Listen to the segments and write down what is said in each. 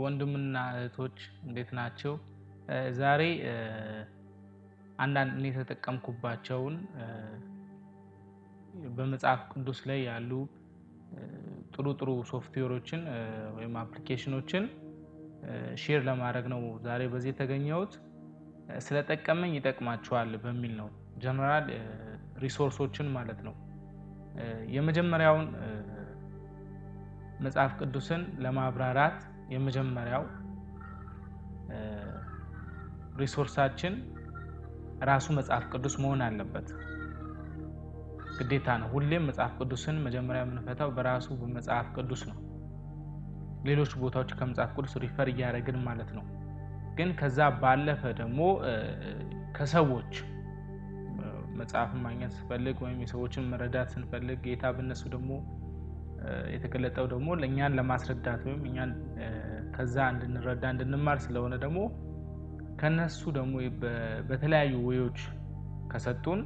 ወንድምና እህቶች እንዴት ናቸው? ዛሬ አንዳንድ እኔ የተጠቀምኩባቸውን በመጽሐፍ ቅዱስ ላይ ያሉ ጥሩ ጥሩ ሶፍትዌሮችን ወይም አፕሊኬሽኖችን ሼር ለማድረግ ነው ዛሬ በዚህ የተገኘሁት። ስለጠቀመኝ ይጠቅማችኋል በሚል ነው። ጀነራል ሪሶርሶችን ማለት ነው። የመጀመሪያውን መጽሐፍ ቅዱስን ለማብራራት የመጀመሪያው ሪሶርሳችን ራሱ መጽሐፍ ቅዱስ መሆን አለበት። ግዴታ ነው። ሁሌም መጽሐፍ ቅዱስን መጀመሪያ የምንፈታው በራሱ በመጽሐፍ ቅዱስ ነው። ሌሎች ቦታዎች ከመጽሐፍ ቅዱስ ሪፈር እያደረግን ማለት ነው። ግን ከዛ ባለፈ ደግሞ ከሰዎች መጽሐፍን ማግኘት ስንፈልግ ወይም የሰዎችን መረዳት ስንፈልግ ጌታ በነሱ ደግሞ የተገለጠው ደግሞ ለእኛን ለማስረዳት ወይም እኛን ከዛ እንድንረዳ እንድንማር ስለሆነ ደግሞ ከነሱ ደግሞ በተለያዩ ወዮች ከሰጡን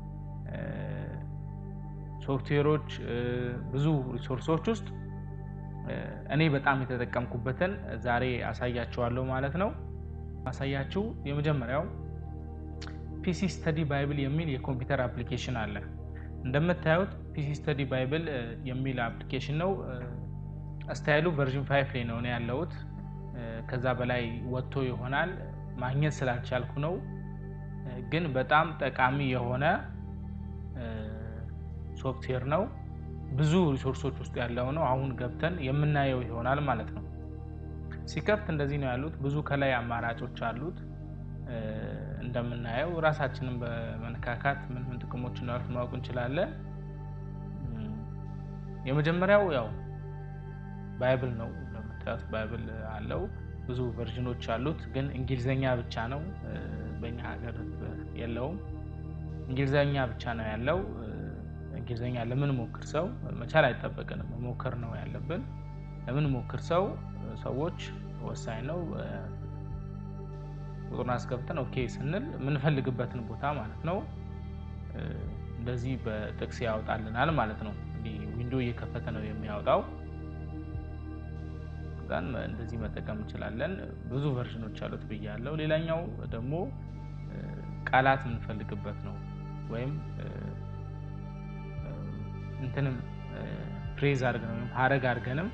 ሶፍትዌሮች ብዙ ሪሶርሶች ውስጥ እኔ በጣም የተጠቀምኩበትን ዛሬ አሳያችኋለሁ ማለት ነው። አሳያችሁ የመጀመሪያው ፒሲ ስተዲ ባይብል የሚል የኮምፒውተር አፕሊኬሽን አለ። እንደምታዩት ፒሲ ስተዲ ባይብል የሚል አፕሊኬሽን ነው። ስታይሉ ቨርዥን ፋይፍ ላይ ነው ያለሁት። ከዛ በላይ ወጥቶ ይሆናል ማግኘት ስላልቻልኩ ነው። ግን በጣም ጠቃሚ የሆነ ሶፍትዌር ነው። ብዙ ሪሶርሶች ውስጥ ያለው ነው። አሁን ገብተን የምናየው ይሆናል ማለት ነው። ሲከፍት እንደዚህ ነው ያሉት። ብዙ ከላይ አማራጮች አሉት። እንደምናየው ራሳችንን በመነካካት ምን ምን ጥቅሞች እንዳሉት ማወቅ እንችላለን። የመጀመሪያው ያው ባይብል ነው። እንደምታዩት ባይብል አለው። ብዙ ቨርዥኖች አሉት፣ ግን እንግሊዘኛ ብቻ ነው። በእኛ ሀገር የለውም። እንግሊዘኛ ብቻ ነው ያለው። እንግሊዝኛ ለምን ሞክር ሰው መቻል አይጠበቅንም፣ መሞከር ነው ያለብን። ለምን ሞክር ሰው ሰዎች ወሳኝ ነው። ቁጥሩን አስገብተን ኦኬ ስንል የምንፈልግበትን ቦታ ማለት ነው እንደዚህ በጥቅስ ያወጣልናል ማለት ነው። እንዲህ ዊንዶ እየከፈተ ነው የሚያወጣው። ጋን እንደዚህ መጠቀም እንችላለን። ብዙ ቨርዥኖች አሉት ብያለው። ሌላኛው ደግሞ ቃላት የምንፈልግበት ነው ወይም እንትንም ፍሬዝ አድርገን ወይም ሀረግ አድርገንም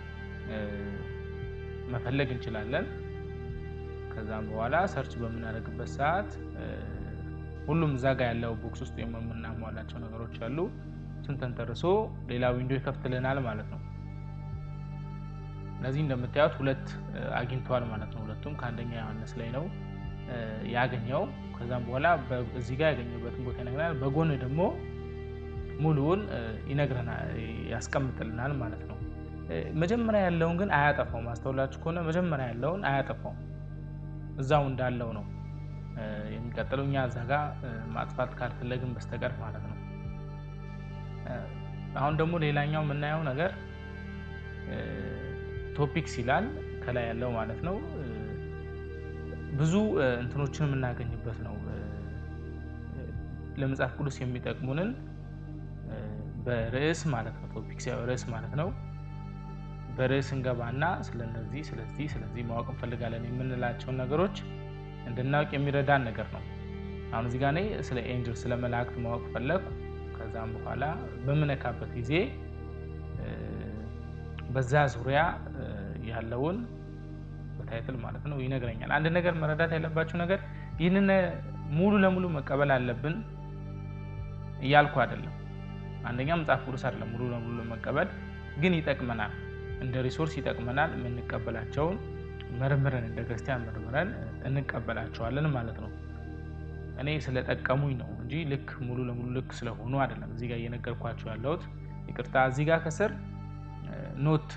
መፈለግ እንችላለን። ከዛም በኋላ ሰርች በምናደርግበት ሰዓት ሁሉም እዛ ጋ ያለው ቦክስ ውስጥ የምናሟላቸው ነገሮች አሉ። እሱን ተንተርሶ ሌላ ዊንዶ ይከፍትልናል ማለት ነው። እነዚህ እንደምታዩት ሁለት አግኝተዋል ማለት ነው። ሁለቱም ከአንደኛ ዮሐንስ ላይ ነው ያገኘው። ከዛም በኋላ እዚህ ጋር ያገኘበትን ቦታ ይነግረናል። በጎን ደግሞ ሙሉውን ይነግረናል ያስቀምጥልናል ማለት ነው። መጀመሪያ ያለውን ግን አያጠፋው። ማስተውላችሁ ከሆነ መጀመሪያ ያለውን አያጠፋው፣ እዛው እንዳለው ነው የሚቀጥለው። እኛ እዛ ጋ ማጥፋት ካልፈለግን በስተቀር ማለት ነው። አሁን ደግሞ ሌላኛው የምናየው ነገር ቶፒክስ ይላል ከላይ ያለው ማለት ነው። ብዙ እንትኖችን የምናገኝበት ነው። ለመጽሐፍ ቅዱስ የሚጠቅሙንን በርዕስ ማለት ነው። ቶፒክስ ያው ርዕስ ማለት ነው። በርዕስ እንገባና ስለነዚህ ስለዚህ ስለዚህ ማወቅ እንፈልጋለን የምንላቸውን ነገሮች እንድናውቅ የሚረዳን ነገር ነው። አሁን እዚህ ጋ እኔ ስለ ኤንጅል ስለ መላእክት ማወቅ ፈለግኩ። ከዛም በኋላ በምነካበት ጊዜ በዛ ዙሪያ ያለውን በታይትል ማለት ነው ይነግረኛል። አንድ ነገር መረዳት ያለባቸው ነገር ይህንን ሙሉ ለሙሉ መቀበል አለብን እያልኩ አይደለም። አንደኛ መጽሐፍ ቅዱስ አይደለም ሙሉ ለሙሉ መቀበል ግን ይጠቅመናል፣ እንደ ሪሶርስ ይጠቅመናል። የምንቀበላቸውን መርምረን እንደ ክርስቲያን መርምረን እንቀበላቸዋለን ማለት ነው። እኔ ስለጠቀሙኝ ነው እንጂ ልክ ሙሉ ለሙሉ ልክ ስለሆኑ አይደለም እዚህ ጋር እየነገርኳቸው ያለሁት። ይቅርታ እዚህ ጋር ከስር ኖት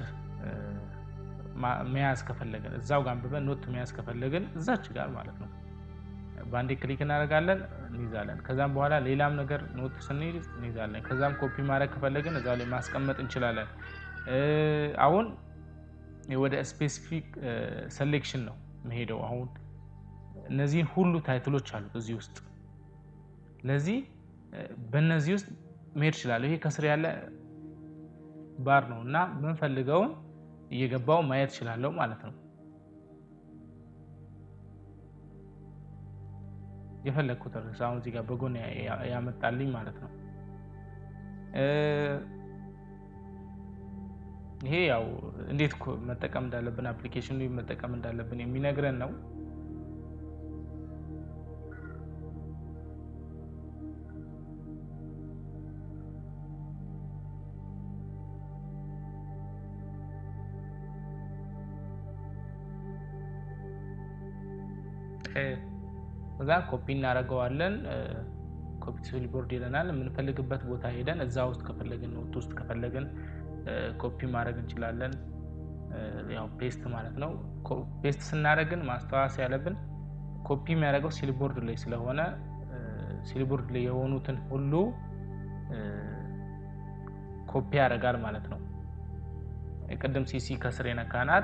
መያዝ ከፈለግን እዛው ጋር አንብበን ኖት መያዝ ከፈለግን እዛች ጋር ማለት ነው በአንዴ ክሊክ እናደርጋለን እንይዛለን። ከዛም በኋላ ሌላም ነገር ኖት ስንይዝ እንይዛለን። ከዛም ኮፒ ማድረግ ከፈለግን እዛ ላይ ማስቀመጥ እንችላለን። አሁን ወደ ስፔሲፊክ ሴሌክሽን ነው መሄደው። አሁን እነዚህን ሁሉ ታይትሎች አሉት እዚህ ውስጥ። ለዚህ በእነዚህ ውስጥ መሄድ እችላለሁ። ይሄ ከስር ያለ ባር ነው እና የምንፈልገውን እየገባው ማየት እችላለሁ ማለት ነው። የፈለግኩት ርዕስ አሁን እዚህ ጋር በጎን ያመጣልኝ ማለት ነው። ይሄ ያው እንዴት መጠቀም እንዳለብን አፕሊኬሽኑ መጠቀም እንዳለብን የሚነግረን ነው። እዛ ኮፒ እናደርገዋለን። ኮፒ ሲልቦርድ ይለናል። የምንፈልግበት ቦታ ሄደን እዛ ውስጥ ከፈለግን ኖት ውስጥ ከፈለግን ኮፒ ማድረግ እንችላለን። ያው ፔስት ማለት ነው። ፔስት ስናደርግን ማስተዋወስ ያለብን ኮፒ የሚያደርገው ሲልቦርድ ላይ ስለሆነ ሲልቦርድ ላይ የሆኑትን ሁሉ ኮፒ ያደርጋል ማለት ነው። ቅድም ሲሲ ከስር የነካናት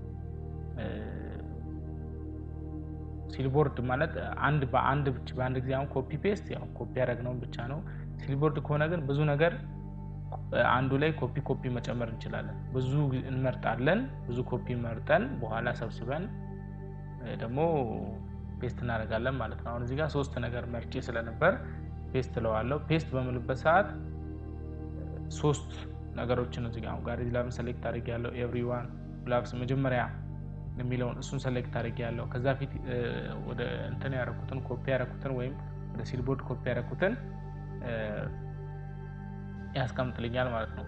ሲልቦርድ ማለት አንድ በአንድ በአንድ ጊዜ አሁን ኮፒ ፔስት ያው ኮፒ ያደረግነውን ብቻ ነው። ሲልቦርድ ከሆነ ግን ብዙ ነገር አንዱ ላይ ኮፒ ኮፒ መጨመር እንችላለን። ብዙ እንመርጣለን። ብዙ ኮፒ መርጠን በኋላ ሰብስበን ደግሞ ፔስት እናደርጋለን ማለት ነው። አሁን እዚህ ጋር ሶስት ነገር መርጬ ስለነበር ፔስት እለዋለሁ። ፔስት በምልበት ሰዓት ሶስት ነገሮችን እዚህ ጋር ጋር ላብን ሰሌክት አድርግ ያለው ኤቭሪዋን ላብስ መጀመሪያ የሚለውን እሱን ሰሌክት አድርግ ያለው ከዛ ፊት ወደ እንትን ያደረኩትን ኮፒ ያደረኩትን ወይም ወደ ሲልቦርድ ኮፒ ያደረኩትን ያስቀምጥልኛል ማለት ነው።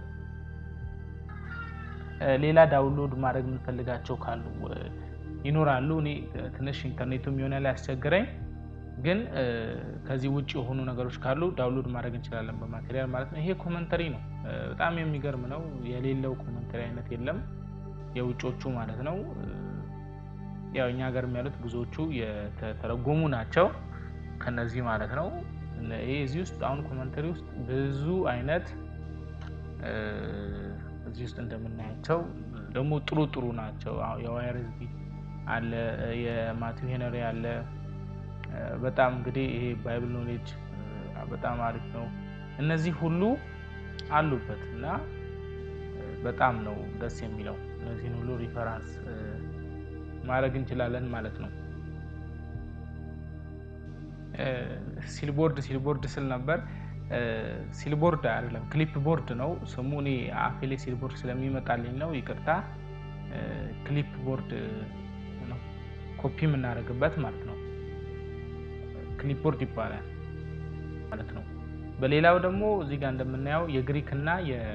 ሌላ ዳውንሎድ ማድረግ የምንፈልጋቸው ካሉ ይኖራሉ። እኔ ትንሽ ኢንተርኔቱ የሚሆነ ላይ ያስቸግረኝ፣ ግን ከዚህ ውጭ የሆኑ ነገሮች ካሉ ዳውንሎድ ማድረግ እንችላለን በማቴሪያል ማለት ነው። ይሄ ኮመንተሪ ነው። በጣም የሚገርም ነው። የሌለው ኮመንተሪ አይነት የለም። የውጮቹ ማለት ነው። ያው እኛ ሀገርም ያሉት ብዙዎቹ የተተረጎሙ ናቸው ከነዚህ ማለት ነው። ይህ እዚህ ውስጥ አሁን ኮመንተሪ ውስጥ ብዙ አይነት እዚህ ውስጥ እንደምናያቸው ደግሞ ጥሩ ጥሩ ናቸው። የዋይረዝቢ አለ፣ የማቲው ሄነሪ አለ። በጣም እንግዲህ ይሄ ባይብል ኖሌጅ በጣም አሪፍ ነው። እነዚህ ሁሉ አሉበት እና በጣም ነው ደስ የሚለው። እነዚህን ሁሉ ሪፈራንስ ማድረግ እንችላለን ማለት ነው። ሲልቦርድ ሲልቦርድ ስል ነበር። ሲልቦርድ አይደለም ክሊፕ ቦርድ ነው ስሙ። እኔ አፌ ላይ ሲልቦርድ ስለሚመጣልኝ ነው ይቅርታ። ክሊፕ ቦርድ ነው ኮፒ የምናደርግበት ማለት ነው። ክሊፕ ቦርድ ይባላል ማለት ነው። በሌላው ደግሞ እዚህ ጋር እንደምናየው የግሪክ እና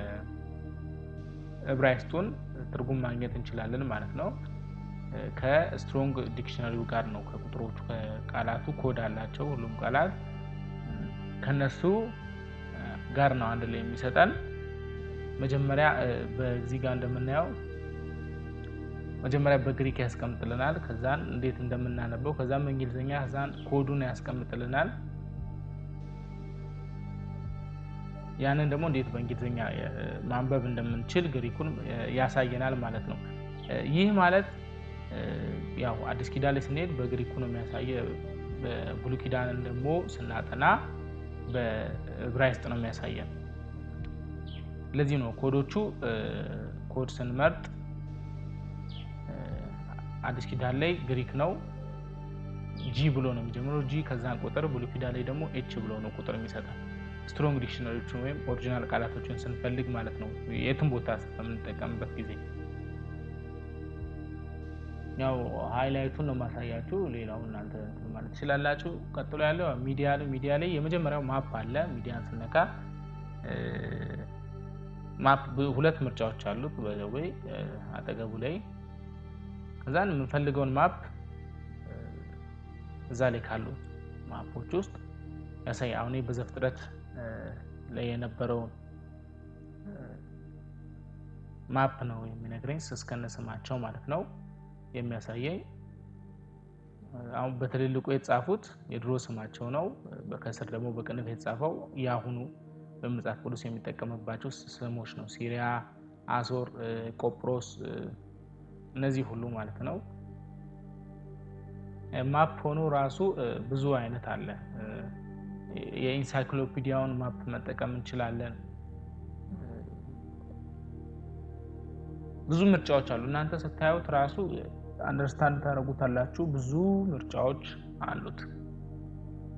የዕብራይስጡን ትርጉም ማግኘት እንችላለን ማለት ነው። ከስትሮንግ ዲክሽነሪው ጋር ነው ከቁጥሮቹ ከቃላቱ ኮድ አላቸው። ሁሉም ቃላት ከነሱ ጋር ነው አንድ ላይ የሚሰጠን። መጀመሪያ በዚህ ጋር እንደምናየው መጀመሪያ በግሪክ ያስቀምጥልናል። ከዛን እንዴት እንደምናነበው ከዛም በእንግሊዝኛ ከዛን ኮዱን ያስቀምጥልናል። ያንን ደግሞ እንዴት በእንግሊዝኛ ማንበብ እንደምንችል ግሪኩን ያሳየናል ማለት ነው። ይህ ማለት ያው አዲስ ኪዳን ላይ ስንሄድ በግሪኩ ነው የሚያሳየ። በብሉይ ኪዳንን ደግሞ ስናጠና በዕብራይስጥ ነው የሚያሳየን። ለዚህ ነው ኮዶቹ ኮድ ስንመርጥ አዲስ ኪዳን ላይ ግሪክ ነው ጂ ብሎ ነው የሚጀምረው ጂ ከዛን ቁጥር፣ ብሉይ ኪዳን ላይ ደግሞ ኤች ብሎ ነው ቁጥር የሚሰጠን። ስትሮንግ ዲክሽነሪዎችን ወይም ኦሪጂናል ቃላቶችን ስንፈልግ ማለት ነው የትም ቦታ በምንጠቀምበት ጊዜ ያው ሃይላይቱን ነው ማሳያችሁ። ሌላው እናንተ ማለት ትችላላችሁ። ቀጥሎ ያለው ሚዲያ ሚዲያ ላይ የመጀመሪያው ማፕ አለ። ሚዲያን ስነካ ማፕ ሁለት ምርጫዎች አሉት በዘዌ አጠገቡ ላይ ከዛን የምንፈልገውን ማፕ እዛ ላይ ካሉት ማፖች ውስጥ ያሳይ። አሁን በዘፍጥረት ላይ የነበረውን ማፕ ነው የሚነግረኝ እስከነ ስማቸው ማለት ነው የሚያሳየኝ አሁን በትልልቁ የተጻፉት የድሮ ስማቸው ነው። ከስር ደግሞ በቅንፍ የተጻፈው የአሁኑ በመጽሐፍ ቅዱስ የሚጠቀምባቸው ስሞች ነው። ሲሪያ፣ አሶር፣ ቆጵሮስ እነዚህ ሁሉ ማለት ነው። ማፕ ሆኖ ራሱ ብዙ አይነት አለ። የኢንሳይክሎፒዲያውን ማፕ መጠቀም እንችላለን። ብዙ ምርጫዎች አሉ። እናንተ ስታዩት ራሱ አንደርስታንድ ታደርጉታላችሁ። ብዙ ምርጫዎች አሉት።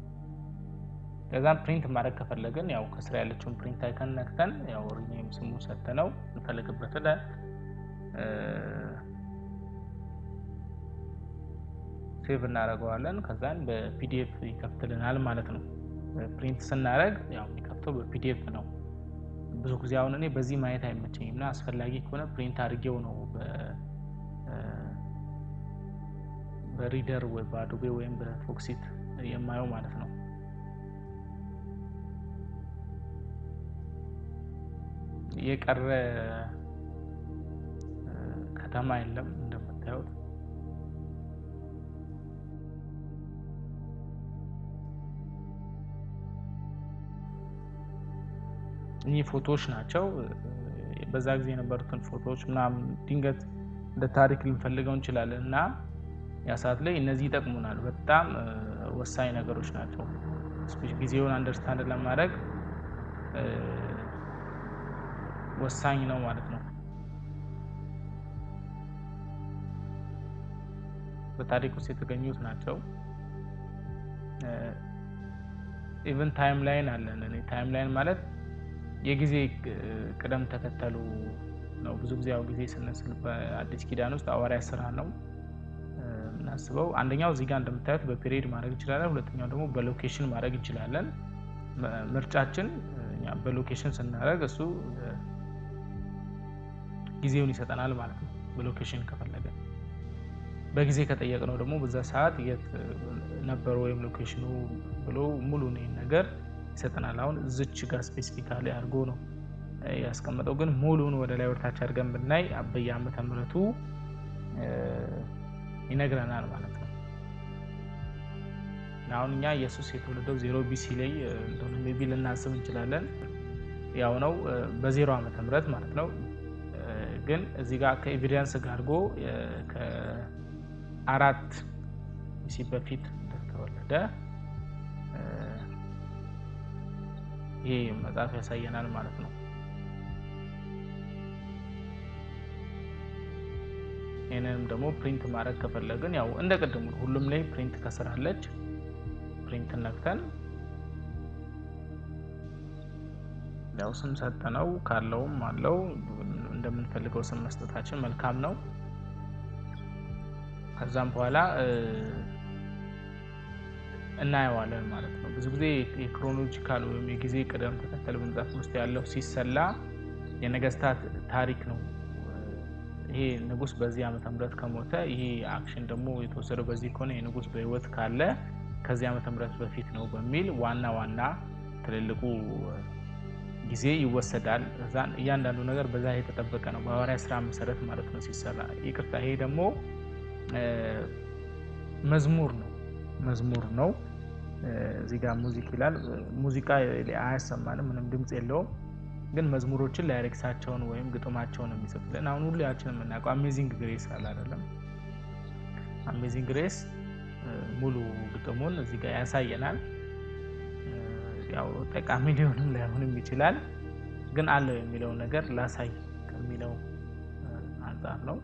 ከዛም ፕሪንት ማድረግ ከፈለግን ያው ከስራ ያለችውን ፕሪንት አይከን ነክተን ያው ሪኔም ስሙ ሰጥተነው እንፈልግበት ለ ሴቭ እናደርገዋለን። ከዛን በፒዲኤፍ ይከፍትልናል ማለት ነው። ፕሪንት ስናደርግ ያው የሚከፍተው በፒዲኤፍ ነው። ብዙ ጊዜ አሁን እኔ በዚህ ማየት አይመቸኝም እና አስፈላጊ ከሆነ ፕሪንት አድርጌው ነው በሪደር ወይ በአዶቤ ወይም በፎክሲት የማየው ማለት ነው። የቀረ ከተማ የለም እንደምታዩት እኚህ ፎቶዎች ናቸው። በዛ ጊዜ የነበሩትን ፎቶዎች ምናምን ድንገት እንደ ታሪክ ልንፈልገው እንችላለን እና ያ ሰዓት ላይ እነዚህ ይጠቅሙናል። በጣም ወሳኝ ነገሮች ናቸው። ጊዜውን አንደርስታንድ ለማድረግ ወሳኝ ነው ማለት ነው። በታሪክ ውስጥ የተገኙት ናቸው። ኢቨን ታይም ላይን አለን። እኔ ታይም ላይን ማለት የጊዜ ቅደም ተከተሉ ነው። ብዙ ጊዜ ያው ጊዜ ስንስል በአዲስ ኪዳን ውስጥ ሐዋርያት ስራ ነው የምናስበው። አንደኛው እዚህ ጋር እንደምታዩት በፔሪድ ማድረግ እንችላለን። ሁለተኛው ደግሞ በሎኬሽን ማድረግ እንችላለን። ምርጫችን በሎኬሽን ስናደርግ እሱ ጊዜውን ይሰጠናል ማለት ነው። በሎኬሽን ከፈለገ በጊዜ ከጠየቅነው ደግሞ በዛ ሰዓት የት ነበረ ወይም ሎኬሽኑ ብሎ ሙሉ ነገር ይሰጠናል። አሁን እዝች ጋር ስፔሲፊካሊ አድርጎ ነው ያስቀመጠው፣ ግን ሙሉን ወደ ላይ ወደታች አድርገን ብናይ በየዓመተ ምሕረቱ ይነግረናል ማለት ነው። አሁን እኛ ኢየሱስ የተወለደው ዜሮ ቢሲ ላይ እንደሆነ ሜይ ቢ ልናስብ እንችላለን። ያው ነው በዜሮ ዓመተ ምሕረት ማለት ነው። ግን እዚህ ጋር ከኤቪደንስ ጋር አድርጎ ከአራት ቢሲ በፊት እንደተወለደ ይሄ መጽሐፍ ያሳየናል ማለት ነው። ይህንንም ደግሞ ፕሪንት ማድረግ ከፈለግን ያው እንደ ቅድሙ ሁሉም ላይ ፕሪንት ከስራለች ፕሪንት ነክተን ያው ስም ሰጠነው ካለውም አለው እንደምንፈልገው ስም መስጠታችን መልካም ነው። ከዛም በኋላ እናየዋለን ማለት ነው። ብዙ ጊዜ የክሮኖሎጂካል ወይም የጊዜ ቅደም ተከተል በመጽሐፍ ውስጥ ያለው ሲሰላ የነገስታት ታሪክ ነው። ይሄ ንጉስ በዚህ ዓመተ ምህረት ከሞተ ይሄ አክሽን ደግሞ የተወሰደው በዚህ ከሆነ የንጉስ በህይወት ካለ ከዚህ ዓመተ ምህረት በፊት ነው በሚል ዋና ዋና ትልልቁ ጊዜ ይወሰዳል። እዛን እያንዳንዱ ነገር በዛ የተጠበቀ ነው በሐዋርያ ስራ መሰረት ማለት ነው ሲሰራ። ይቅርታ ይሄ ደግሞ መዝሙር ነው መዝሙር ነው። እዚህ ጋር ሙዚክ ይላል። ሙዚቃ አያሰማንም፣ ምንም ድምፅ የለውም። ግን መዝሙሮችን ላይሬክሳቸውን ወይም ግጥማቸውን የሚጽፍልን አሁን ሁላችን የምናውቀው አሜዚንግ ግሬስ አለ አይደለም? አሜዚንግ ግሬስ ሙሉ ግጥሙን እዚህ ጋር ያሳየናል። ያው ጠቃሚ ሊሆንም ላይሆንም ይችላል። ግን አለው የሚለው ነገር ላሳይ ከሚለው አንጻር ነው።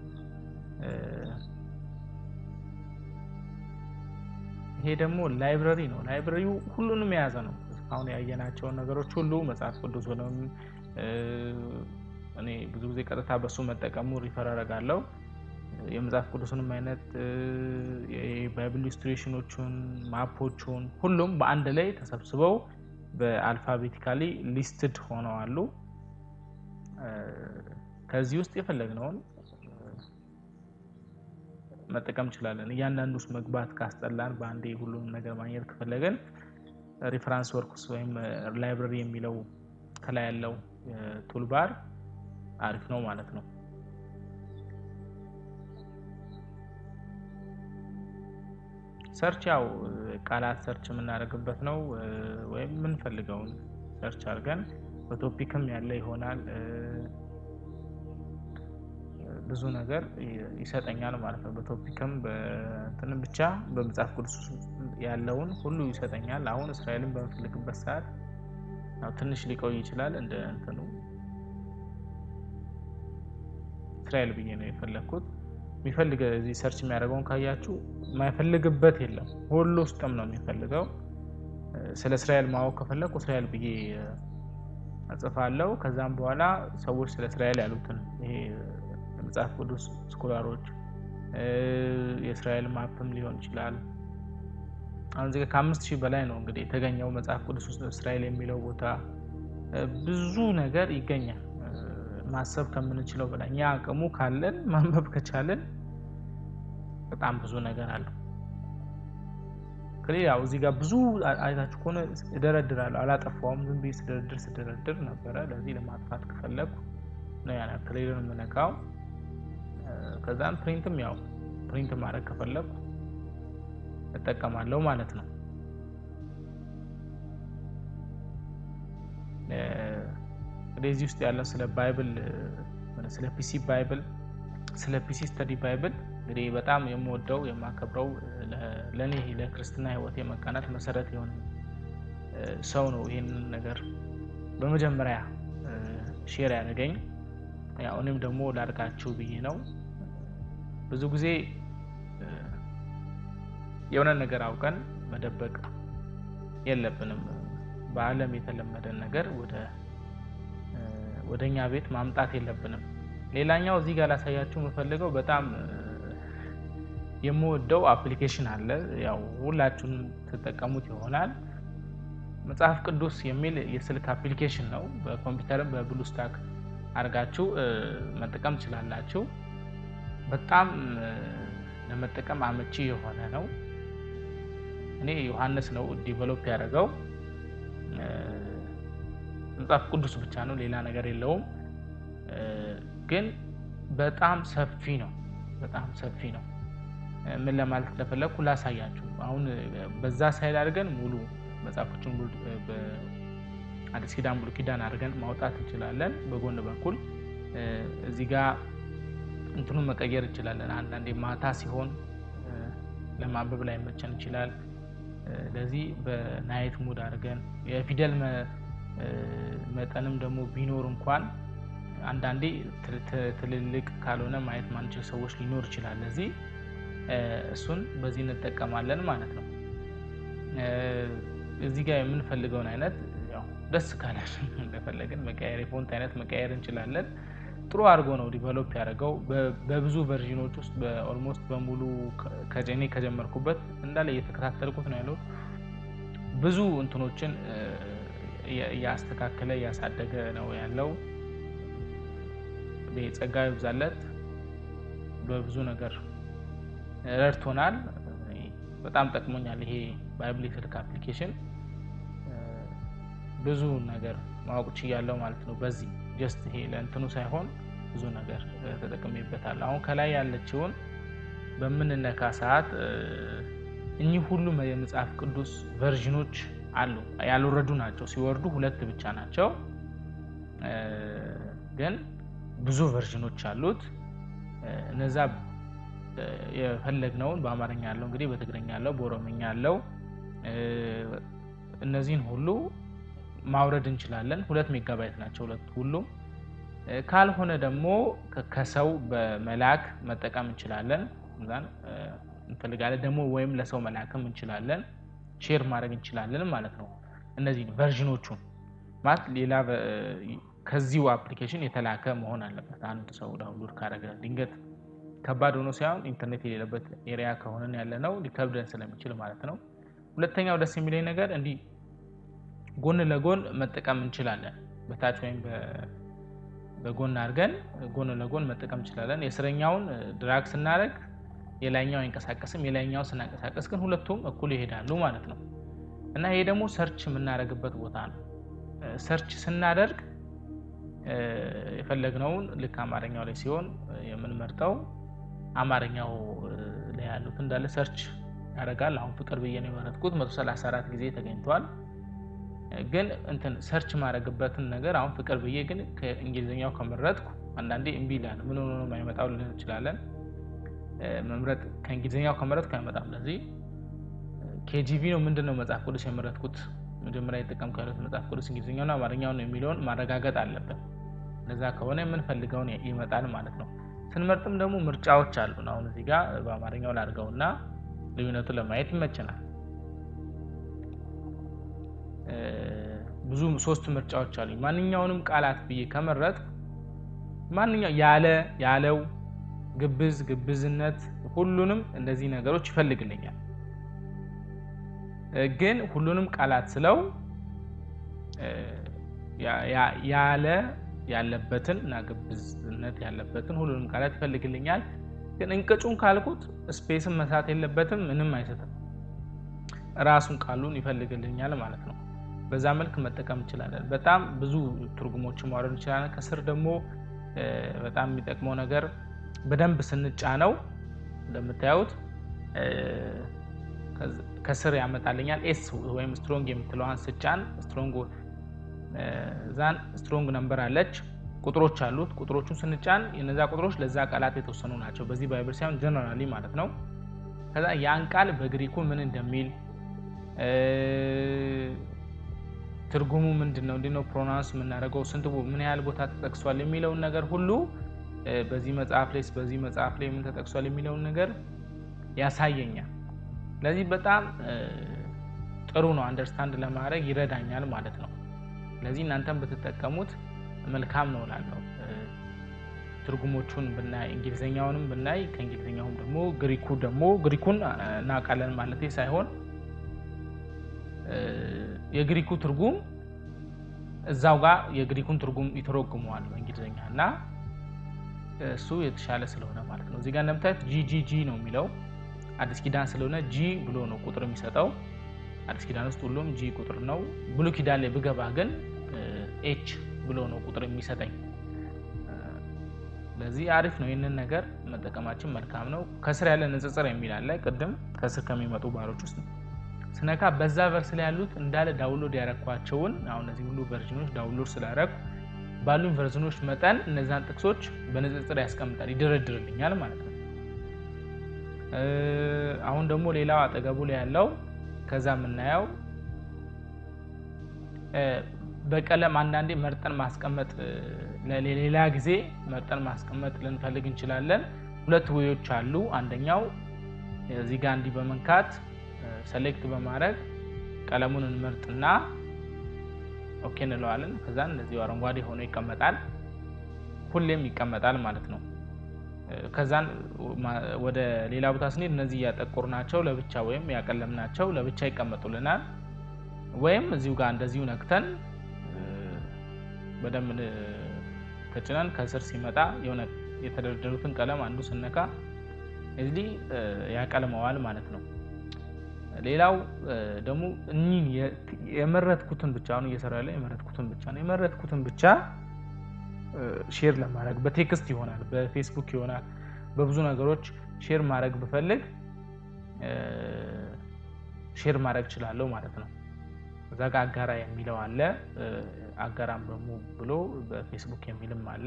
ይሄ ደግሞ ላይብረሪ ነው። ላይብረሪው ሁሉንም የያዘ ነው። አሁን ያየናቸውን ነገሮች ሁሉ መጽሐፍ ቅዱስ ሆነም እኔ ብዙ ጊዜ ቀጥታ በሱ መጠቀሙ ሪፈር አደርጋለሁ። የመጽሐፍ ቅዱስንም አይነት የባይብል ኢሉስትሬሽኖቹን፣ ማፖቹን ሁሉም በአንድ ላይ ተሰብስበው በአልፋቤቲካሊ ሊስትድ ሆነው አሉ። ከዚህ ውስጥ የፈለግነውን መጠቀም እንችላለን። እያንዳንዱ ውስጥ መግባት ካስጠላን በአንዴ ሁሉንም ነገር ማግኘት ከፈለገን ሪፈራንስ ወርክስ ወይም ላይብረሪ የሚለው ከላይ ያለው ቱልባር አሪፍ ነው ማለት ነው። ሰርች ያው ቃላት ሰርች የምናደርግበት ነው። ወይም የምንፈልገውን ሰርች አድርገን በቶፒክም ያለ ይሆናል ብዙ ነገር ይሰጠኛል ማለት ነው። በቶፒክም በእንትንም ብቻ በመጽሐፍ ቅዱስ ያለውን ሁሉ ይሰጠኛል። አሁን እስራኤልን በምፈልግበት ሰዓት ያው ትንሽ ሊቆይ ይችላል። እንደ እንትኑ እስራኤል ብዬ ነው የፈለግኩት። የሚፈልግ እዚህ ሰርች የሚያደርገውን ካያችሁ የማይፈልግበት የለም። ሁሉ ውስጥም ነው የሚፈልገው። ስለ እስራኤል ማወቅ ከፈለኩ እስራኤል ብዬ እጽፋለሁ። ከዛም በኋላ ሰዎች ስለ እስራኤል ያሉትን ይሄ የመጽሐፍ ቅዱስ ስኮላሮች የእስራኤል ማፕም ሊሆን ይችላል። አሁን እዚህ ከአምስት ሺህ በላይ ነው እንግዲህ የተገኘው መጽሐፍ ቅዱስ ውስጥ እስራኤል የሚለው ቦታ ብዙ ነገር ይገኛል። ማሰብ ከምንችለው በላይ እኛ አቅሙ ካለን ማንበብ ከቻለን በጣም ብዙ ነገር አለው። ክሊ ያው እዚህ ጋር ብዙ አይታችሁ ከሆነ እደረድራለሁ፣ አላጠፋውም። ዝም ብዬ ስደረድር ስደረድር ነበረ። ለዚህ ለማጥፋት ከፈለኩ ነው ያን ክሊርን የምነካው። ከዛም ፕሪንትም ያው ፕሪንት ማድረግ ከፈለኩ እጠቀማለሁ ማለት ነው። እንግዲህ እዚህ ውስጥ ያለው ስለ ባይብል ስለ ፒሲ ባይብል ስለ ፒሲ ስተዲ ባይብል እንግዲህ በጣም የምወደው የማከብረው ለእኔ ለክርስትና ሕይወት የመቃናት መሰረት የሆነ ሰው ነው። ይህንን ነገር በመጀመሪያ ሼር ያደረገኝ ያው እኔም ደግሞ ላድርጋችሁ ብዬ ነው። ብዙ ጊዜ የሆነ ነገር አውቀን መደበቅ የለብንም። በዓለም የተለመደን ነገር ወደ ወደ እኛ ቤት ማምጣት የለብንም። ሌላኛው እዚህ ጋር ላሳያችሁ የምፈልገው በጣም የምወደው አፕሊኬሽን አለ። ያው ሁላችሁንም ትጠቀሙት ይሆናል። መጽሐፍ ቅዱስ የሚል የስልክ አፕሊኬሽን ነው። በኮምፒውተርም በብሉስታክ አድርጋችሁ መጠቀም ትችላላችሁ። በጣም ለመጠቀም አመቺ የሆነ ነው። እኔ ዮሐንስ ነው ዲቨሎፕ ያደረገው። መጽሐፍ ቅዱስ ብቻ ነው፣ ሌላ ነገር የለውም። ግን በጣም ሰፊ ነው። በጣም ሰፊ ነው። ምን ለማለት እንደፈለግኩ ላሳያችሁ። አሁን በዛ ሳይል አድርገን ሙሉ መጽሐፎችን በአዲስ ኪዳን ብሉይ ኪዳን አድርገን ማውጣት እንችላለን። በጎን በኩል እዚህ ጋር እንትኑን መቀየር እንችላለን። አንዳንዴ ማታ ሲሆን ለማንበብ ላይ መቸን ይችላል። ለዚህ በናይት ሙድ አድርገን የፊደል መጠንም ደግሞ ቢኖር እንኳን አንዳንዴ ትልልቅ ካልሆነ ማየት ማንችል ሰዎች ሊኖር ይችላል። ለዚህ እሱን በዚህ እንጠቀማለን ማለት ነው። እዚህ ጋር የምንፈልገውን አይነት ያው ደስ ካለን እንደፈለግን መቀየር የፎንት አይነት መቀየር እንችላለን። ጥሩ አድርጎ ነው ዲቨሎፕ ያደረገው በብዙ ቨርዥኖች ውስጥ በኦልሞስት በሙሉ ከጀኔ ከጀመርኩበት እንዳለ እየተከታተልኩት ነው ያለው። ብዙ እንትኖችን እያስተካከለ እያሳደገ ነው ያለው። ጸጋ ይብዛለት። በብዙ ነገር ረድቶናል። በጣም ጠቅሞኛል። ይሄ ባይብል የስልክ አፕሊኬሽን ብዙ ነገር ማወቅ ችያለሁ ማለት ነው። በዚህ ጀስት ይሄ ለእንትኑ ሳይሆን ብዙ ነገር ተጠቅሜበታል። አሁን ከላይ ያለችውን በምንነካ ሰዓት እኚህ ሁሉም የመጽሐፍ ቅዱስ ቨርዥኖች አሉ። ያልወረዱ ናቸው። ሲወርዱ ሁለት ብቻ ናቸው፣ ግን ብዙ ቨርዥኖች አሉት። እነዛ የፈለግነውን በአማርኛ ያለው እንግዲህ በትግርኛ ያለው በኦሮምኛ ያለው እነዚህን ሁሉ ማውረድ እንችላለን። ሁለት ሜጋባይት ናቸው ሁለት ሁሉም። ካልሆነ ደግሞ ከሰው በመላክ መጠቀም እንችላለን። እዛን እንፈልጋለን ደግሞ ወይም ለሰው መላክም እንችላለን፣ ሼር ማድረግ እንችላለን ማለት ነው። እነዚህ ቨርዥኖቹን ማለት ሌላ ከዚሁ አፕሊኬሽን የተላከ መሆን አለበት። አንድ ሰው ዳውንሎድ ካደረገ ድንገት ከባድ ሆኖ ሳይሆን ኢንተርኔት የሌለበት ኤሪያ ከሆነን ያለ ነው ሊከብደን ስለሚችል ማለት ነው። ሁለተኛው ደስ የሚለኝ ነገር እንዲህ ጎን ለጎን መጠቀም እንችላለን። በታች ወይም በጎን አድርገን ጎን ለጎን መጠቀም እንችላለን። የስረኛውን ድራግ ስናደርግ የላይኛው አይንቀሳቀስም፣ የላይኛው ስናንቀሳቀስ ግን ሁለቱም እኩል ይሄዳሉ ማለት ነው እና ይሄ ደግሞ ሰርች የምናደርግበት ቦታ ነው። ሰርች ስናደርግ የፈለግነውን ልክ አማርኛው ላይ ሲሆን የምንመርጠው አማርኛው ላይ ያሉት እንዳለ ሰርች ያደርጋል። አሁን ፍቅር ብዬ ነው የመረጥኩት። 134 ጊዜ ተገኝቷል። ግን እንትን ሰርች ማድረግበትን ነገር አሁን ፍቅር ብዬ ግን ከእንግሊዝኛው ከመረጥኩ አንዳንዴ እምቢ ይላል። ምን ሆኖ ነው የማይመጣው ልንል እንችላለን። መምረጥ ከእንግሊዝኛው ከመረጥኩ አይመጣም። ለዚህ ኬጂቪ ነው ምንድን ነው መጽሐፍ ቅዱስ የመረጥኩት መጀመሪያ የጠቀምኩ ያሉት መጽሐፍ ቅዱስ እንግሊዝኛውና አማርኛው ነው የሚለውን ማረጋገጥ አለብን። እንደዛ ከሆነ የምንፈልገውን ይመጣል ማለት ነው። ስንመርጥም ደግሞ ምርጫዎች አሉን። አሁን እዚህ ጋር በአማርኛው ላድርገውና ልዩነቱን ለማየት ይመችናል። ብዙ ሶስት ምርጫዎች አሉኝ። ማንኛውንም ቃላት ብዬ ከመረጥ ማንኛው ያለ ያለው ግብዝ ግብዝነት ሁሉንም እንደዚህ ነገሮች ይፈልግልኛል። ግን ሁሉንም ቃላት ስለው ያለ ያለበትን እና ግብዝነት ያለበትን ሁሉንም ቃላት ይፈልግልኛል። ግን እንቅጩን ካልኩት ስፔስን መሳት የለበትም፣ ምንም አይሰጥም። ራሱን ቃሉን ይፈልግልኛል ማለት ነው። በዛ መልክ መጠቀም እንችላለን። በጣም ብዙ ትርጉሞችን ማውረድ እንችላለን። ከስር ደግሞ በጣም የሚጠቅመው ነገር በደንብ ስንጫነው እንደምታዩት ከስር ያመጣልኛል። ኤስ ወይም ስትሮንግ የምትለዋን ስጫን ስትሮንግ ዛን ስትሮንግ ነምበር አለች፣ ቁጥሮች አሉት። ቁጥሮቹን ስንጫን የነዛ ቁጥሮች ለዛ ቃላት የተወሰኑ ናቸው። በዚህ ባይብል ሳይሆን ጀነራሊ ማለት ነው። ከዛ ያን ቃል በግሪኩ ምን እንደሚል ትርጉሙ ምንድን ነው፣ እንዴት ነው ፕሮናንስ የምናደርገው፣ ስንት ምን ያህል ቦታ ተጠቅሷል የሚለውን ነገር ሁሉ በዚህ መጽሐፍ ላይ በዚህ መጽሐፍ ላይ ምን ተጠቅሷል የሚለውን ነገር ያሳየኛል። ስለዚህ በጣም ጥሩ ነው፣ አንደርስታንድ ለማድረግ ይረዳኛል ማለት ነው። ስለዚህ እናንተም ብትጠቀሙት መልካም ነው እላለሁ። ትርጉሞቹን ብናይ እንግሊዝኛውንም ብናይ ከእንግሊዝኛውም ደግሞ ግሪኩ ደግሞ ግሪኩን እናውቃለን ማለት ሳይሆን የግሪኩ ትርጉም እዛው ጋር የግሪኩን ትርጉም ይተረጉመዋል በእንግሊዝኛ እና እሱ የተሻለ ስለሆነ ማለት ነው። እዚህ ጋር እንደምታዩት ጂጂጂ ነው የሚለው አዲስ ኪዳን ስለሆነ ጂ ብሎ ነው ቁጥር የሚሰጠው። አዲስ ኪዳን ውስጥ ሁሉም ጂ ቁጥር ነው። ብሉ ኪዳን ላይ ብገባ ግን ኤች ብሎ ነው ቁጥር የሚሰጠኝ። ስለዚህ አሪፍ ነው። ይህንን ነገር መጠቀማችን መልካም ነው። ከስር ያለ ንጽጽር የሚል አለ። ቅድም ከስር ከሚመጡ ባሮች ውስጥ ስነካ በዛ ቨርስ ላይ ያሉት እንዳለ ዳውንሎድ ያረኳቸውን አሁን እነዚህ ሁሉ ቨርዥኖች ዳውንሎድ ስላረኩ ባሉኝ ቨርዥኖች መጠን እነዛን ጥቅሶች በንጽጽር ያስቀምጣል፣ ይደረድርልኛል ማለት ነው። አሁን ደግሞ ሌላው አጠገቡ ላይ ያለው ከዛ የምናየው በቀለም አንዳንዴ መርጠን ማስቀመጥ ለሌላ ጊዜ መርጠን ማስቀመጥ ልንፈልግ እንችላለን። ሁለት ወዮች አሉ። አንደኛው እዚህ ጋር እንዲህ በመንካት ሰሌክት በማድረግ ቀለሙን እንመርጥና ኦኬ እንለዋለን። ከዛ እንደዚሁ አረንጓዴ ሆኖ ይቀመጣል። ሁሌም ይቀመጣል ማለት ነው። ከዛን ወደ ሌላ ቦታ ስንሄድ እነዚህ እያጠቆር ናቸው ለብቻ ወይም ያቀለም ናቸው ለብቻ ይቀመጡልናል። ወይም እዚሁ ጋር እንደዚሁ ነክተን በደንብ ተጭነን ከስር ሲመጣ የሆነ የተደረደሩትን ቀለም አንዱ ስነካ እዚህ ያቀልመዋል ማለት ነው። ሌላው ደግሞ እኚህን የመረጥኩትን ብቻ አሁን እየሰራ ያለ የመረጥኩትን ብቻ ነው። የመረጥኩትን ብቻ ሼር ለማድረግ በቴክስት ይሆናል፣ በፌስቡክ ይሆናል፣ በብዙ ነገሮች ሼር ማድረግ ብፈልግ ሼር ማድረግ እችላለሁ ማለት ነው። እዛ ጋር አጋራ የሚለው አለ። አጋራም ደግሞ ብሎ በፌስቡክ የሚልም አለ።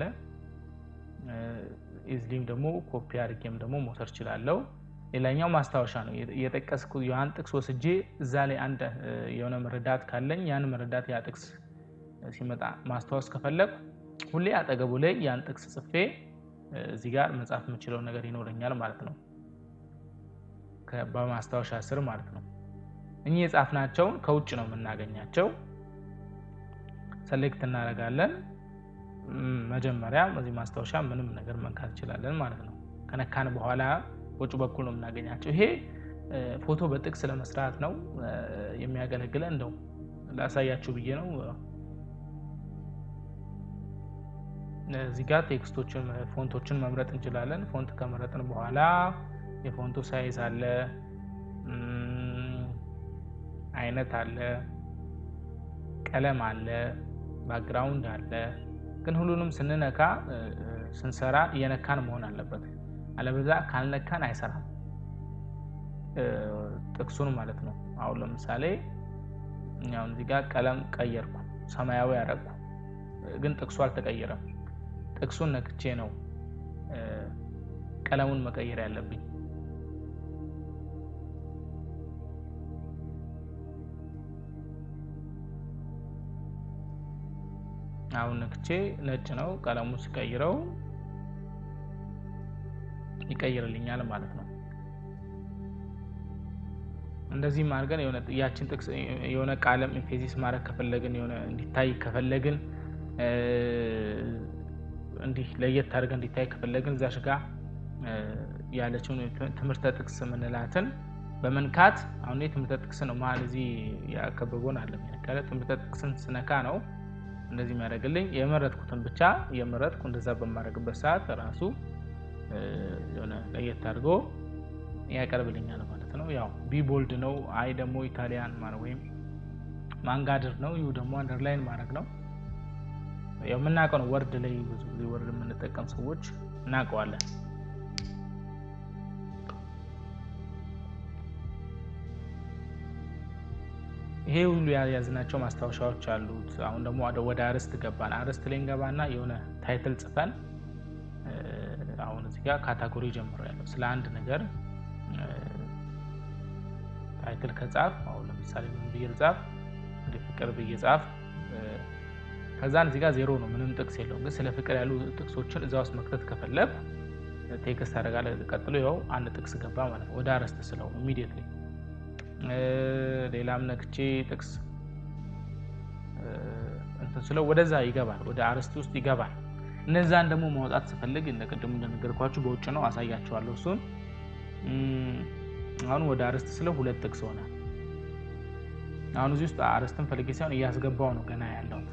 ኢዝሊም ደግሞ ኮፒ አድርጌም ደግሞ መውሰድ እችላለሁ። ሌላኛው ማስታወሻ ነው። የጠቀስኩ ያን ጥቅስ ወስጄ እዛ ላይ አንድ የሆነ መረዳት ካለኝ ያን መረዳት ያ ጥቅስ ሲመጣ ማስታወስ ከፈለግ ሁሌ አጠገቡ ላይ ያን ጥቅስ ጽፌ እዚህ ጋር መጻፍ የምችለው ነገር ይኖረኛል ማለት ነው። በማስታወሻ ስር ማለት ነው። እኚህ የጻፍናቸውን ከውጭ ነው የምናገኛቸው። ሰሌክት እናደርጋለን። መጀመሪያ በዚህ ማስታወሻ ምንም ነገር መንካት እንችላለን ማለት ነው። ከነካን በኋላ ውጭ በኩል ነው የምናገኛቸው። ይሄ ፎቶ በጥቅስ ለመስራት ነው የሚያገለግለን። እንደው ላሳያችሁ ብዬ ነው። እዚህ ጋር ቴክስቶችን ፎንቶችን መምረጥ እንችላለን። ፎንት ከመረጥን በኋላ የፎንቱ ሳይዝ አለ፣ አይነት አለ፣ ቀለም አለ፣ ባክግራውንድ አለ። ግን ሁሉንም ስንነካ ስንሰራ እየነካን መሆን አለበት። አለበዛ ካልነካን አይሰራም ጥቅሱን ማለት ነው። አሁን ለምሳሌ አሁን እዚህ ጋር ቀለም ቀየርኩ፣ ሰማያዊ ያደረግኩ፣ ግን ጥቅሱ አልተቀየረም። ጥቅሱን ነክቼ ነው ቀለሙን መቀየር ያለብኝ። አሁን ነክቼ ነጭ ነው ቀለሙን ሲቀይረው ይቀይርልኛል ማለት ነው። እንደዚህም አድርገን ያችን ጥቅስ የሆነ ቃለም ኢምፌሲስ ማድረግ ከፈለግን የሆነ እንዲታይ ከፈለግን እንዲህ ለየት አድርገን እንዲታይ ከፈለግን እዛሽ ጋር ያለችውን ትምህርተ ጥቅስ የምንላትን በመንካት አሁን ትምህርተ ጥቅስ ነው መሀል እዚህ ያከበበውን አለ ያለ ትምህርተ ጥቅስን ስነካ ነው እንደዚህ የሚያደርግልኝ የመረጥኩትን ብቻ የመረጥኩ እንደዛ በማድረግበት ሰዓት ራሱ የሆነ ለየት አድርጎ ያቀርብልኛል ማለት ነው። ያው ቢ ቦልድ ነው። አይ ደግሞ ኢታሊያን ማለት ወይም ማንጋድር ነው። ይሁ ደግሞ አንደርላይን ማድረግ ነው። ያው የምናውቀው ነው። ወርድ ላይ ብዙ ጊዜ ወርድ የምንጠቀም ሰዎች እናውቀዋለን። ይሄ ሁሉ የያዝናቸው ማስታወሻዎች አሉት። አሁን ደግሞ ወደ አርዕስት ገባን። አርዕስት ላይ እንገባና የሆነ ታይትል ጽፈን አሁን እዚህ ጋር ካታጎሪ ጀምሮ ያለው ስለ አንድ ነገር ታይትል ከጻፍ አሁን ለምሳሌ ምን ብዬ ልጻፍ? እንደ ፍቅር ብዬ ጻፍ። ከዛን እዚህ ጋር ዜሮ ነው፣ ምንም ጥቅስ የለውም። ግን ስለ ፍቅር ያሉ ጥቅሶችን እዛ ውስጥ መክተት ከፈለግ ቴክስት ታደርጋለህ። ቀጥሎ ያው አንድ ጥቅስ ገባ ማለት ነው፣ ወደ አርዕስት ስለው ኢሚዲየትሊ ሌላም ነክቼ ጥቅስ እንትን ስለው ወደዛ ይገባል፣ ወደ አርዕስት ውስጥ ይገባል። እነዛን ደግሞ ማውጣት ስፈልግ እንደ ቅድሙ እንደነገርኳችሁ በውጭ ነው፣ አሳያችኋለሁ እሱን። አሁን ወደ አርዕስት ስለው ሁለት ጥቅስ ሆነ። አሁን እዚህ ውስጥ አርዕስትን ፈልጌ ሳይሆን እያስገባው ነው ገና ያለሁት።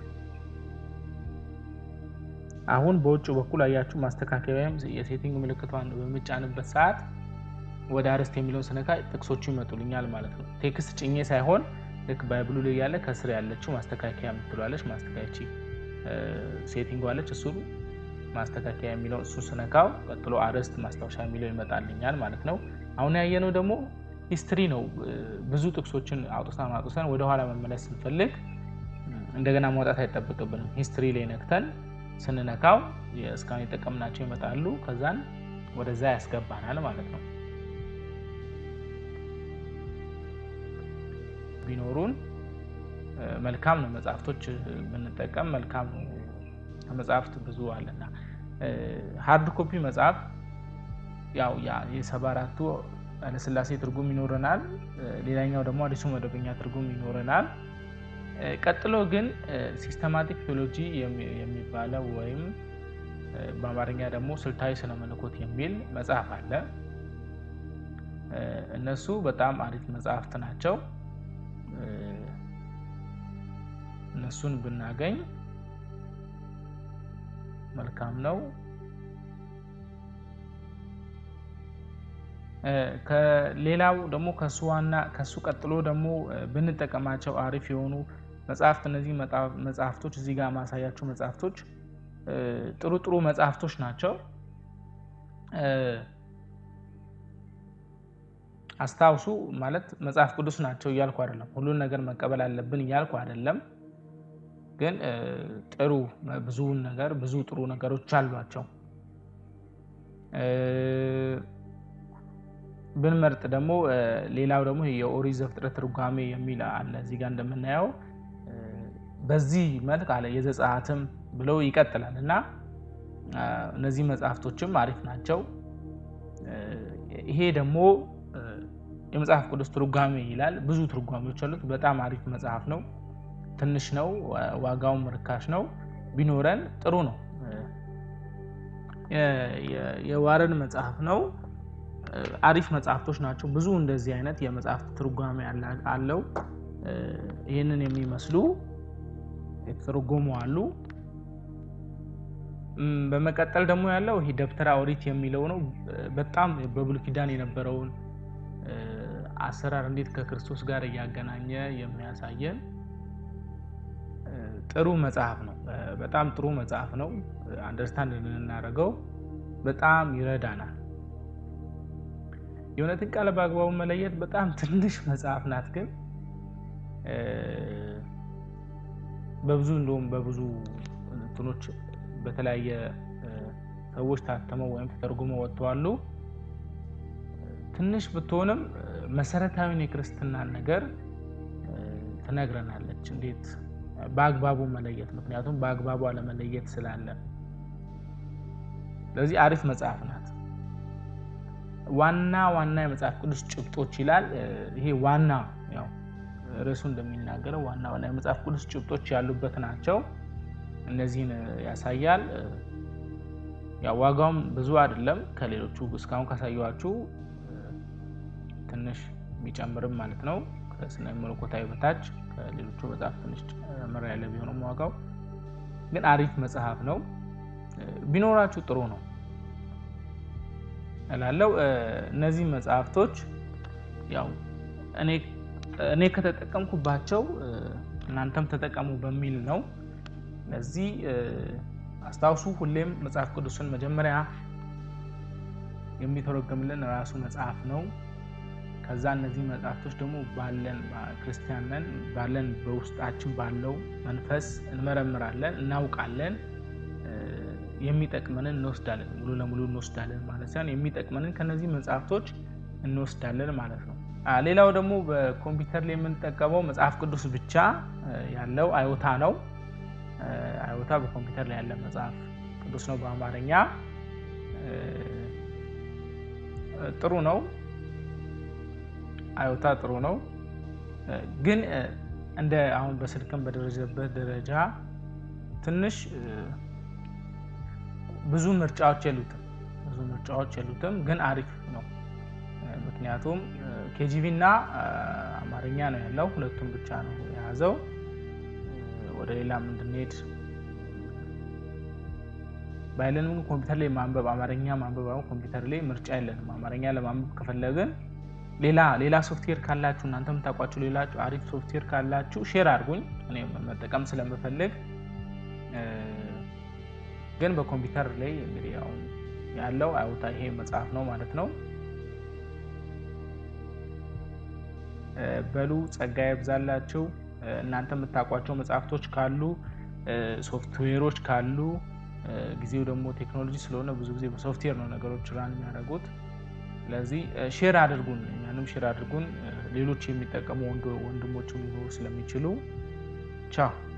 አሁን በውጭ በኩል አያችሁ ማስተካከያ ወይም የሴቲንግ ምልክቷን በምጫንበት ሰዓት ወደ አርዕስት የሚለውን ስነካ ጥቅሶቹ ይመጡልኛል ማለት ነው። ቴክስት ጭኜ ሳይሆን ልክ ባይብሉ ላይ ያለ ከስር ያለችው ማስተካከያ የምትለዋለች ማስተካያቺ ሴቲንግ አለች። እሱ ማስተካከያ የሚለው እሱ ስነካው ቀጥሎ አርዕስት ማስታወሻ የሚለው ይመጣልኛል ማለት ነው። አሁን ያየነው ደግሞ ሂስትሪ ነው። ብዙ ጥቅሶችን አውጥተን አውጥተን ወደኋላ መመለስ ስንፈልግ እንደገና ማውጣት አይጠበቅብንም። ሂስትሪ ላይ ነክተን ስንነካው እስካሁን የጠቀምናቸው ይመጣሉ። ከዛን ወደዛ ያስገባናል ማለት ነው። ቢኖሩን መልካም ነው። መጽሐፍቶች ብንጠቀም መልካም ነው። ከመጽሐፍት ብዙ አለና ሃርድ ኮፒ መጽሐፍ ያው የሰባ አራቱ ኃይለሥላሴ ትርጉም ይኖረናል። ሌላኛው ደግሞ አዲሱ መደበኛ ትርጉም ይኖረናል። ቀጥሎ ግን ሲስተማቲክ ቴዎሎጂ የሚባለው ወይም በአማርኛ ደግሞ ስልታዊ ስነ መለኮት የሚል መጽሐፍ አለ። እነሱ በጣም አሪፍ መጽሐፍት ናቸው። እነሱን ብናገኝ መልካም ነው። ከሌላው ደግሞ ከሱ ዋና ከሱ ቀጥሎ ደግሞ ብንጠቀማቸው አሪፍ የሆኑ መጽሐፍት እነዚህ መጽሐፍቶች እዚህ ጋር ማሳያቸው መጽሐፍቶች ጥሩ ጥሩ መጽሐፍቶች ናቸው። አስታውሱ ማለት መጽሐፍ ቅዱስ ናቸው እያልኩ አይደለም። ሁሉን ነገር መቀበል አለብን እያልኩ አይደለም። ግን ጥሩ ብዙውን ነገር ብዙ ጥሩ ነገሮች አሏቸው። ብንመርጥ ደግሞ ሌላው ደግሞ የኦሪት ዘፍጥረት ትርጓሜ የሚል አለ እዚህ ጋር እንደምናየው በዚህ መልክ አለ የዘጸአትም ብለው ይቀጥላል እና እነዚህ መጽሐፍቶችም አሪፍ ናቸው። ይሄ ደግሞ የመጽሐፍ ቅዱስ ትርጓሜ ይላል። ብዙ ትርጓሜዎች አሉት። በጣም አሪፍ መጽሐፍ ነው። ትንሽ ነው፣ ዋጋውም ርካሽ ነው። ቢኖረን ጥሩ ነው። የዋረን መጽሐፍ ነው። አሪፍ መጽሐፍቶች ናቸው። ብዙ እንደዚህ አይነት የመጽሐፍት ትርጓሜ አለው። ይህንን የሚመስሉ የተተረጎሙ አሉ። በመቀጠል ደግሞ ያለው ይሄ ደብተራ ኦሪት የሚለው ነው። በጣም በብሉይ ኪዳን የነበረውን አሰራር እንዴት ከክርስቶስ ጋር እያገናኘ የሚያሳየን ጥሩ መጽሐፍ ነው። በጣም ጥሩ መጽሐፍ ነው። አንደርስታንድ እንድናደርገው በጣም ይረዳናል። የእውነትን ቃል በአግባቡ መለየት በጣም ትንሽ መጽሐፍ ናት፣ ግን በብዙ እንደውም በብዙ እንትኖች በተለያየ ሰዎች ታተመው ወይም ተተርጉመው ወጥተዋሉ። ትንሽ ብትሆንም መሰረታዊን የክርስትናን ነገር ትነግረናለች፣ እንዴት በአግባቡ መለየት። ምክንያቱም በአግባቡ አለመለየት ስላለ፣ ስለዚህ አሪፍ መጽሐፍ ናት። ዋና ዋና የመጽሐፍ ቅዱስ ጭብጦች ይላል። ይሄ ዋና ያው ርዕሱ እንደሚናገረው ዋና ዋና የመጽሐፍ ቅዱስ ጭብጦች ያሉበት ናቸው። እነዚህን ያሳያል። ያው ዋጋውም ብዙ አይደለም ከሌሎቹ እስካሁን ካሳየኋችሁ ትንሽ የሚጨምርም ማለት ነው። ከስነ መለኮታዊ በታች ከሌሎቹ መጽሐፍ ትንሽ ጨምር ያለ ቢሆንም ዋጋው ግን አሪፍ መጽሐፍ ነው። ቢኖራችሁ ጥሩ ነው እላለው። እነዚህ መጽሐፍቶች ያው እኔ ከተጠቀምኩባቸው እናንተም ተጠቀሙ በሚል ነው። ለዚህ አስታውሱ፣ ሁሌም መጽሐፍ ቅዱስን መጀመሪያ የሚተረጎምልን ራሱ መጽሐፍ ነው። ከዛ እነዚህ መጽሐፍቶች ደግሞ ባለን ክርስቲያን ነን ባለን በውስጣችን ባለው መንፈስ እንመረምራለን፣ እናውቃለን። የሚጠቅመንን እንወስዳለን፣ ሙሉ ለሙሉ እንወስዳለን ማለት ሳይሆን የሚጠቅመንን ከነዚህ መጽሐፍቶች እንወስዳለን ማለት ነው። ሌላው ደግሞ በኮምፒውተር ላይ የምንጠቀመው መጽሐፍ ቅዱስ ብቻ ያለው አዮታ ነው። አዮታ በኮምፒውተር ላይ ያለ መጽሐፍ ቅዱስ ነው በአማርኛ ጥሩ ነው። አዮታ ጥሩ ነው፣ ግን እንደ አሁን በስልክም በደረጀበት ደረጃ ትንሽ ብዙ ምርጫዎች የሉትም። ብዙ ምርጫዎች የሉትም፣ ግን አሪፍ ነው። ምክንያቱም ኬጂቪ እና አማርኛ ነው ያለው፣ ሁለቱም ብቻ ነው የያዘው። ወደ ሌላም እንድንሄድ ባይለንም ኮምፒውተር ላይ ማንበብ አማርኛ ማንበብ አሁን ኮምፒውተር ላይ ምርጫ የለንም። አማርኛ ለማንበብ ከፈለግን ሌላ ሌላ ሶፍትዌር ካላችሁ እናንተ የምታውቋችሁ ሌላ አሪፍ ሶፍትዌር ካላችሁ ሼር አድርጉኝ፣ እኔ መጠቀም ስለምፈልግ። ግን በኮምፒውተር ላይ እንግዲህ አሁን ያለው አዮታ ይሄ መጽሐፍ ነው ማለት ነው። በሉ ጸጋ ይብዛላችሁ። እናንተ የምታውቋቸው መጽሐፍቶች ካሉ ሶፍትዌሮች ካሉ ጊዜው ደግሞ ቴክኖሎጂ ስለሆነ ብዙ ጊዜ በሶፍትዌር ነው ነገሮች ራን የሚያደርጉት። ስለዚህ ሼር አድርጉን፣ እኛንም ሼር አድርጉን። ሌሎች የሚጠቀሙ ወንድሞች ሊኖሩ ስለሚችሉ ቻው።